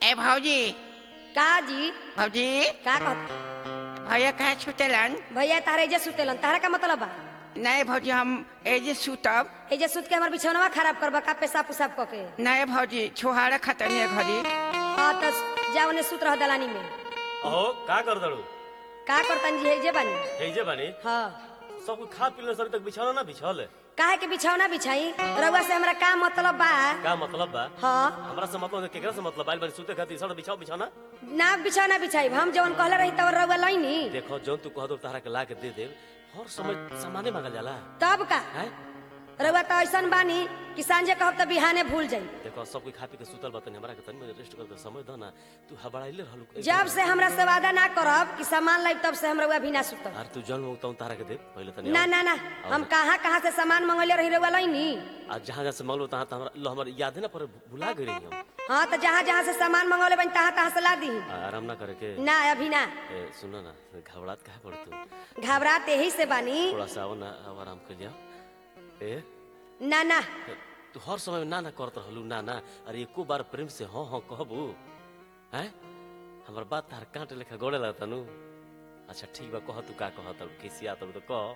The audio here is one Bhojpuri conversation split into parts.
ए भौजी का जी भौजी का कहत भैया कहाँ छुटेलन भैया तारे एजे सुतेलन तारा का मतलब बा नहीं भौजी हम एजे सुतब एजे सुत के हमर बिछौनवा खराब करबा का पेशाब पुसाब क के नहीं भौजी छोहारा खतनी है घरी हाँ त जा ओने सुत रह दलानी में अहो का कर दड़ू का करतन जी एजे बानी हेजे बानी हाँ सब कुछ खा पी ले सर तक बिछाना ना बिछल काहे के बिछौना बिछाई रउआ से हमरा का मतलब बा का मतलब बा हाँ हमरा से मतलब है, केकरा से मतलब आइल बानी सुते खातिर सर बिछाओ बिछाना ना बिछौना बिछाई हम जवन कहले रही तब रउआ लईनी देखो जौन तू कह दो तारा के ला के दे दे हर समय सामाने मांगल जाला तब का हैं रउआ त ऐसन बानी कि सांझे कहब त बिहाने भूल जाई देखो सब कोई खा पी के सुतल बतन हमरा के तनी रेस्ट कर दे समय दो ना तू हबड़ाइले रहलू जब से हमरा से वादा ना करब कि सामान लाइब तब से हम रउआ भी ना सुतब यार तू जन्म होता तारा के दे पहले तनी ना आओ। ना ना हम कहाँ कहाँ से सामान मंगले रही रउआ लईनी आज जहां जहां से मांगलो तहां तहां हमरा लो हमर याद है ना पर भुला गई रही हम हाँ तो जहाँ जहाँ से सामान मंगौले बन तहाँ तहाँ से ला दी आराम ना करे के ना अभी ना ए सुनो ना घबरात काहे पड़ तू घबराते ही से बानी थोड़ा सा आओ ना अब आराम कर लिया ए ना ना तू हर समय ना ना करत रहलू ना ना अरे एको बार प्रेम से हाँ हाँ कहबू हैं हमर बात तार कांटे लेखा गोड़े लगता नु अच्छा ठीक बा कह तू का कह तब किसी आ तब तो कह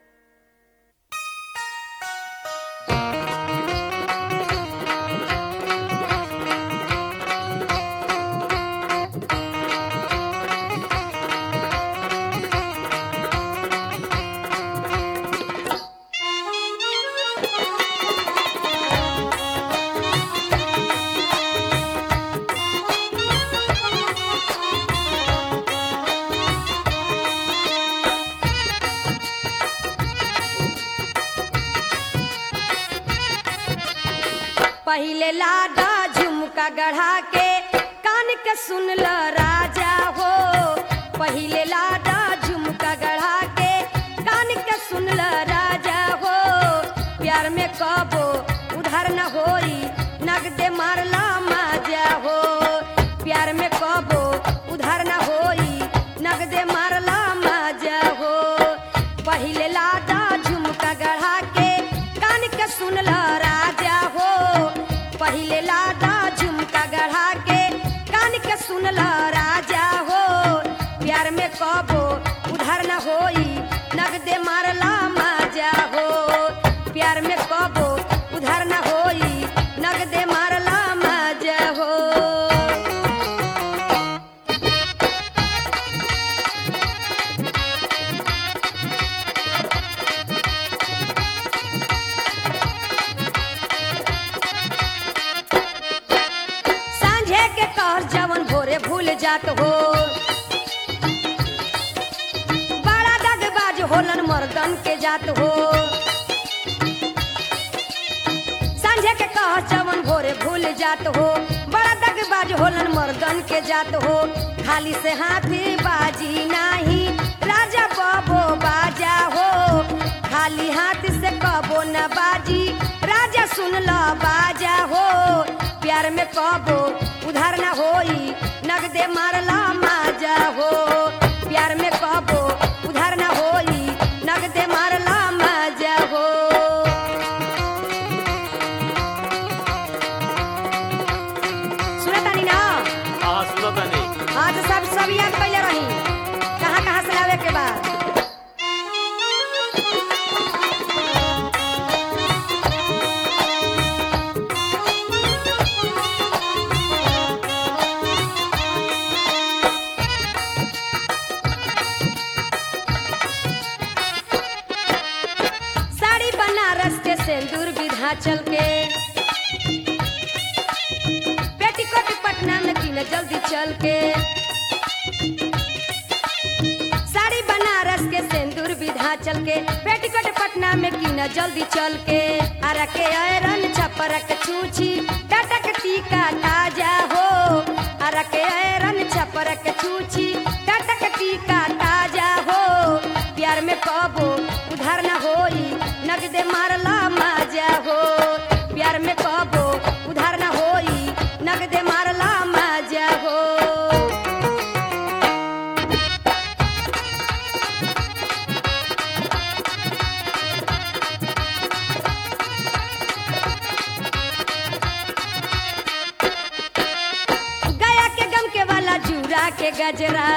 पहिले लाडा झुमका गढ़ा के कान के सुन ल राजा हो पहिले लाडा झुमका गढ़ा के कान के सुन ल राजा हो प्यार में कबो उधार न होई नगदे मारला माजा हो प्यार में कबो उधार न होई नगदे मारला माजा हो पहिले लाडा झुमका गढ़ा के कान के सुन ल राजा हो पहिले लाडा झुमका गढ़ा के कान के सुन ल राजा हो प्यार में कबो उधार न होई नगदे मारला माजा हो प्यार में कबो उधार न होई नगदे मारला माजा हो सांझे के कहर जवन भोरे भूल जात हो बड़ा दगबाज होलन मर्दन के जात हो सांझे के कहर जवन भोरे भूल जात हो बड़ा दगबाज होलन मर्दन के जात हो खाली से हाथी बाजी नाही राजा बबो बाजा हो खाली हाथ से कबो न बाजी राजा सुन ल बाजा हो प्यार में कबो उधार न होई नगदे मारला माजा हो प्यार में कबो उधार न होई नगदे मारला माजा हो सुनतानी ना हाँ सुनो तनी हाँ तो सब सब याद कैले रही कहाँ कहाँ से लावे के बाद साड़ी बनारस के सिंदूर विधाचल के पेटीकोट पटना में किन जल्दी चल के साड़ी बनारस के सिंदूर विधाचल के पेटीकोट पटना में किन जल्दी चल के अरा के ऐरन छपरक छूछी टटक टीका ताजा हो अरा के ऐरन छपरक छूछी टटक टीका ताजा हो प्यार में कबो उधार न होई नगदे मारला माजा हो प्यार में कबो उधार न होई नगदे मारला माजा हो चूड़ा के गजरा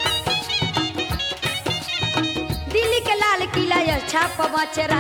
दिल्ली के लाल किला अच्छा पवचरा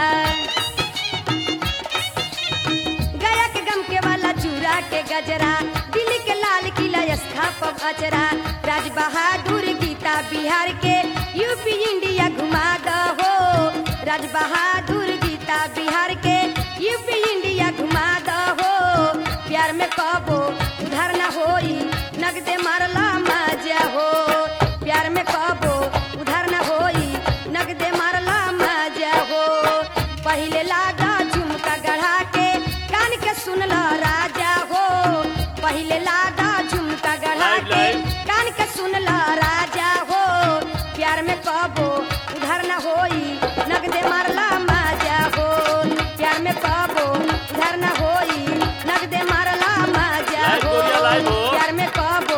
गया के गम के वाला चूड़ा के गजरा दिल्ली के लाल किला अच्छा पवचरा राज बहादुर गीता बिहार के यूपी इंडिया घुमा दहो राज बहादुर गीता बिहार के यूपी इंडिया घुमा दहो प्यार में कबो उधार न होई नगदे मारला मजा हो प्यार में कबो उधार न होई नगदे मारला मजा हो पहिले लागा झुमका गढ़ा के कान के सुनला राजा हो पहिले लागा झुमका गढ़ा लाइव, के लाइव। कान के सुनला राजा हो प्यार में कबो उधार न होई नगदे मारला मजा हो प्यार में कबो उधार न होई नगदे मारला मजा लाइव हो गोरिया, लाइव हो। प्यार में कबो